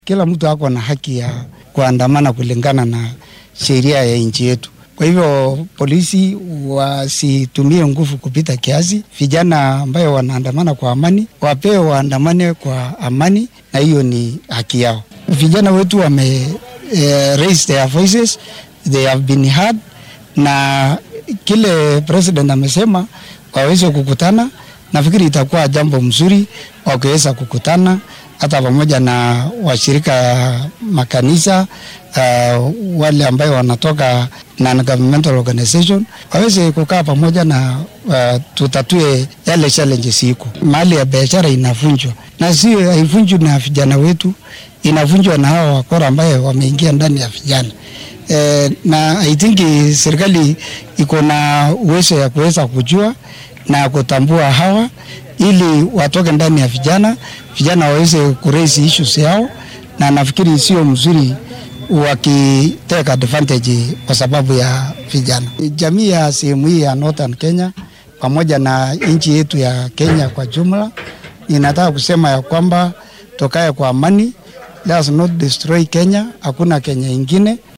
Kila mtu ako na haki ya kuandamana kulingana na sheria ya nchi yetu. Kwa hivyo polisi wasitumie nguvu kupita kiasi. Vijana ambayo wanaandamana kwa amani wapewe waandamane kwa amani, na hiyo ni haki yao. Vijana wetu wame eh, raise their voices, they have been heard, na kile president amesema waweze kukutana. Nafikiri itakuwa jambo mzuri wakiweza kukutana hata pamoja na washirika makanisa uh, wale ambayo wanatoka non-governmental organization waweze kukaa pamoja na uh, tutatue yale challenges iko. Mali ya biashara inavunjwa na sio haivunjwi na vijana wetu, inavunjwa na hawa wakora ambayo wameingia ndani ya vijana. Eh, na I think serikali iko na uwezo ya kuweza kujua na kutambua hawa ili watoke ndani ya vijana, vijana waweze kuraise issues yao, na nafikiri sio mzuri wakiteka advantage kwa sababu ya vijana. Jamii ya sehemu hii ya Northern Kenya pamoja na nchi yetu ya Kenya kwa jumla, inataka kusema ya kwamba tokae kwa amani, let us not destroy Kenya. Hakuna Kenya ingine.